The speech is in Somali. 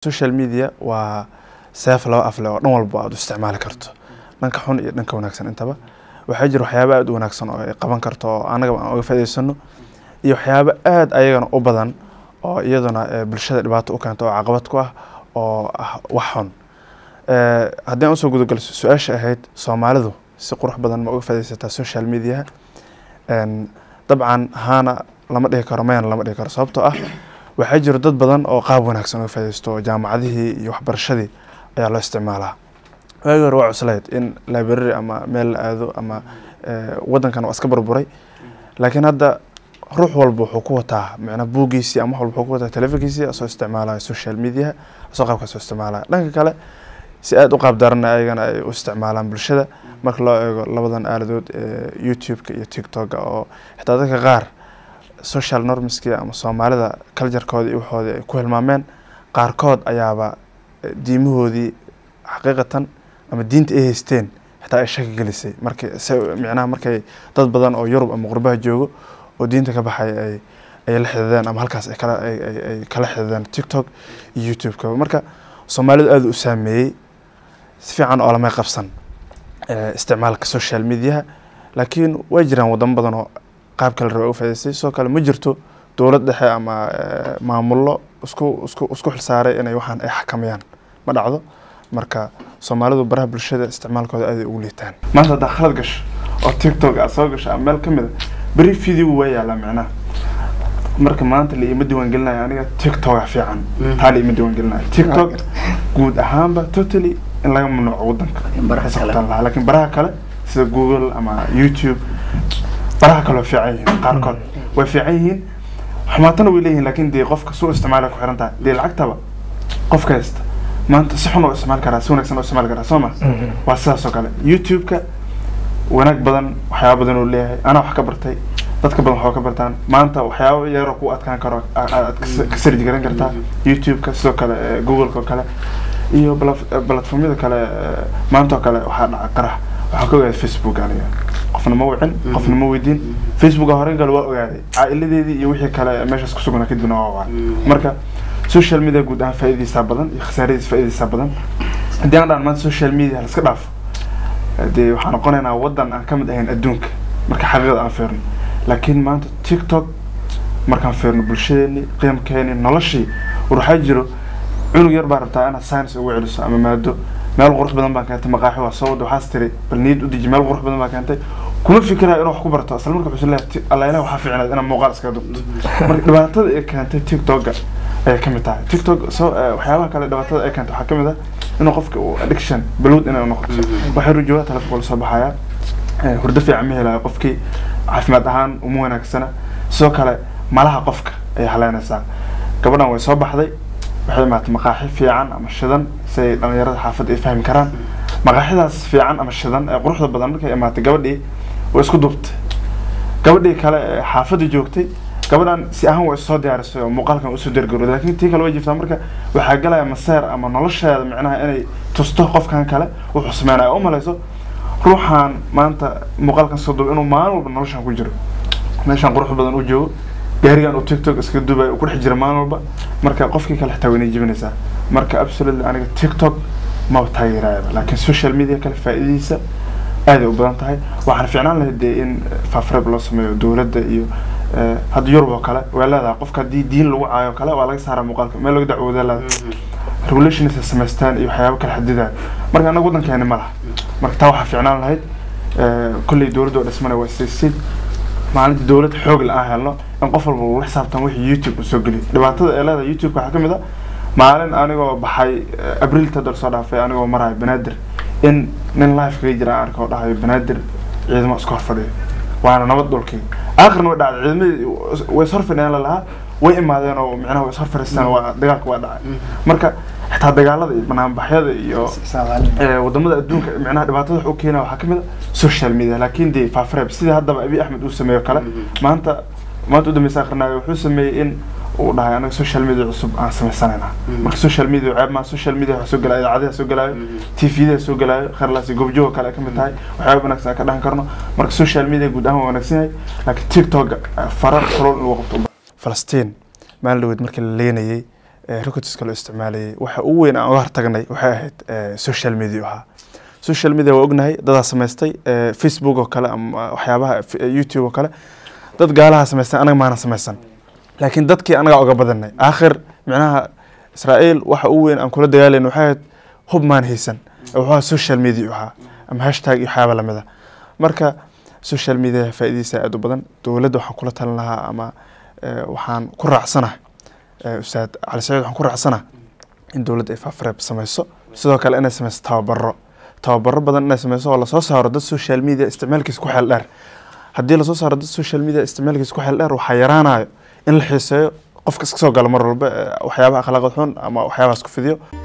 social media waa seef laba afle oo dhan walba aad u isticmaali karto dhanka xun iyo dhanka wanaagsan intaba waxaa jira waxyaaba aada u wanaagsan oo ay qaban karto oo annagaba aan uga faa'iidaysano iyo waxyaabo aada ayagana u badan oo iyaduna eh, bulshada dhibaato u keento oo caqabad ku ah oo ah wax xun Eh, haddii aan usoo gudagalo su-aasha ahayd soomaalidu si qurux badan ma uga faa'iidaysataa social media En, dabcan haana lama dhihi karo mayana lama dhihi karo sababtoo ah waxaa jiro dad badan oo qaab wanaagsan uga faa'iidaysto oo jaamacadihii iyo waxbarashadii ayaa loo isticmaalaa waagi hore waa cuslayd in library ama meel la aado ama eh, waddankan waa iska burburay laakiin hadda ruux walba wuxuu ku wataa macnaa buuggiisii ama wax walba wuxuu ku wataa telefonkiisii asoo isticmaalaya social media asoo qaabkaas u isticmaalaya dhanka kale si aada u qaab darana ayagana ay u isticmaalaan bulshada marka loo eego labadan aaladood ee youtube-ka iyo tiktok-ga oo xitaa dadka qaar social normski ama soomaalida culturekooda iyo waxoodii ay ku hilmaameen qaarkood ayaaba eh, diimahoodii xaqiiqatan ama diinta ay haysteen xitaa ay shaki gelisay markay se micnaha markay dad badan oo yurub ama qurbaha joogo oo diinta ka baxay ay ay la xidideen ama halkaas ay kala ay ay ay kala xidideen tiktok iyo youtube-ka marka soomaalidu aada u saameeyey si fiican oo lamay qabsan eh, isticmaalka social mediaha laakiin way jiraan wadamo badan oo qaab kale raba u faa'iidaystay sidoo kale ma jirto dowlad dhexe ama eh, maamullo isku isku isku xilsaaray inay waxaan ay xakamayaan ma dhacdo marka soomaalidu baraha bulshada isticmaalkooda aad ay ugu liitaan maanta haddaa khalad gasho oo tiktok aad soo gasho ama meel ka mid a beri video waa yaalaa micnaha marka maanta la ima diiwaangelinayo aniga tiktok fiican Mm. taa la ima diiwaangelinayo tiktok guud ahaanba totally in laga mamnuuco wadanka In baraha Waxay kale. sababtaan lahaa. laakiin baraha kale sida google ama youtube baraha kale way fiican yihiin qaarkood way fiican yihiin xumaatana way leeyihiin laakiin dee qofka suu isticmaala ku xiran tahay dee lacagtaba qofka haysta maanta si xun oo isticmaali karaa si wanaagsan oo isticmaali karaa soo ma waa sidaas oo kale youtube-ka wanaag badan waxyaaba badan uu leeyahay anaa wax ka bartay dadka badan waxba ka bartaan maanta waxyaabo yaroo ku adkaan karo a- a- aad ka- ka sarji garan kartaa youtube-ka sidoo kale eh, google-ka oo kale iyo bala- platformyada kale eh, maanta oo kale waxaa dhaca qarax waxaa ka ogaaday facebook aniga qofna ma wicin qofna ma weydiin facebooka horen kale waa ogaaday caa'iladeedii iyo wixii kale meeshaas kusugnaa kadibna waa wacay marka social media guud ahaan faa'iidadiisaa badan iyo khasaaradiisa faa'iidadiisaa badan haddii aan dhahan maanta social media la iska dhaafo dee waxaan noqonaynaa waddan aan ka mid ahayn adduunka marka xaqiiqada aan fiirno laakiin maanta tiktok markaan fiirno bulshadeeni qiimkeeni noloshii war waxaa jiro cunug yar baa rabtaa inaad science ugu celiso ama maado meel qurux badan baa keentay maqaaxi waa soo wada waxaas tiri bal niyad u deji meel qurux badan baa keentay kuma fikirayo inuu wax ku barto isla marka wuxuu leeyahay "Ti- alla ilaah waxaa fiicnaad inaad muuqaal iskaga dubto marka dhibaatada ay keentay tiktok-ga ayay ka mid tahay tiktok soo eh, waxyaabaha kale dhibaatada ay keentay waxaa ka mid ah inuu qofka uu addiction balwad inay noqoto waxay rujoogaa telefonka la soo baxayaa Eh, hurdo fiican ma helayo qofkii caafimaad ahaan uma wanaagsana sidoo kale malaha qofka ayay haleynaysaa gabadhan way soo baxday waxay imaatay maqaaxi fiican ama shidan si ay dhalinyarada xaafadda ay fahmi karaan maqaaxidaas fiican ama shidan ee quruxda badan markay imaatay gabadhii way isku duubtay gabadhii kale ee xaafadda joogtay gabadhan si ahaan way soo diyaarisay oo muuqaalkan usoo dergarooday laakiin tii kale way jirtaa marka waxaa galaya maseer ama nolosheeda micnaha inay tusto qofkan kale wuxuu sameynaya u malayso ruuxaan maanta muuqaalkan soo duuba inuu maalin walba noloshan ku jiro meeshaan qurux badan u joogo gaarigan uu tiktok iskaga duubay uu ku dhex jira maalin walba marka qofkii kale xitaa waynay jibinaysaa marka absolutely aniga tiktok maba taageeraayaba laakiin social media kale faa'iidadiisa aaday u badan tahay waxaan fiicnaan lahayd dee in faafreeb loo sameeyo dowladda iyo eh, hadda yurub oo kale way leedahay qofka haddii diin lagu caayo oo kale waa laga saaraa muuqaalka meel laga dacwoodaa leedahay regulations ay samaystaan iyo waxyaabo kala xadidaan marka annaga waddankeeni ma laha marka taa waxaa fiicnaan lahayd eh, kolley dowladda oo dhismana waa istaysid maalinta dowlad xoog la aan helno in qof walba uu la xisaabtan wixii youtube uu soo geliyo dhibaatada ee leedahay youtube waxaa ka mid a maalin anigoo baxay eh, abriil tador soo dhaafay anigoo marayo banaadir in nin live kaga jira aan arko oo dhahayo banaadir ciidamo iska hor fadhiyo waana nabad dhulkii aakhirna way dhacday ciidamadii way is hor fadhiyaan lalahaa way imaadeen oo micnaha way is hor fadhiistaan waa dagaalka waa dhacay marka xitaa dagaalada iyo banaanbaxyada iyo ee, wadamada adduunka micnaha dhibaatada wax u keena waxaa ka mid a social media laakiin dee faafreeb sidii haddaba abiy axmed uu sameeyo kale maanta maanta u dambeysa akhrinayo wuxuu sameeyey in uu dhahay anaga social media cusub aan sameysanayna marka social media ceeb maa social media waxaa soo gelaya idaacadaha soo gelaayo tvda soo gelaayo kharlaasi goobjooga kale ay ka mid tahay waxyaaba wanaagsan aan ka dhahan karno marka social media guud ahaan waa wanaagsan yahay laakiin tiktok fara kulol in lagu qabto falastiin maalin dhaweyd markii la leenayey recordska loo isticmaalayay waxa ugu weyn aan uga hortagnay waxay ahayd eh, social media ahaa social media waa ognahay dadaa samaystay eh, facebook oo kale ama waxyaabaha f- eh, youtube oo kale dad gaalaha samaystay anaga maana samaysan laakiin dadkii anagaa uga badanay aakhir micnaha israa'iil waxa ugu weyn aan kula dagaalayna waxay ahayd hub maan haysan ee wuxuu ahaa social media ahaa ama hashtag iyo waxyaaba lamid a marka social media faa'iidadiisa aad u badan dowladda waxaan kula talin lahaa ama eh, waxaan ku raacsanahay eh, ustaad cali saciid waxaan ku raacsanahay in dowladda ay faafareeb samayso sidoo kale inay samayso tababaro tababaro badan inay samayso oo lasoo saaro dad social media isticmaalkiisa ku xeel dheer haddii lasoo saaro dad social media isticmaalkiisa ku xeel dheer waxaa yaraanayo in la xiiseeyo qofka iska soo gala mar walba eh, waxyaabaha akhlaaqad xun ama waxyaabahaas ku fidiyo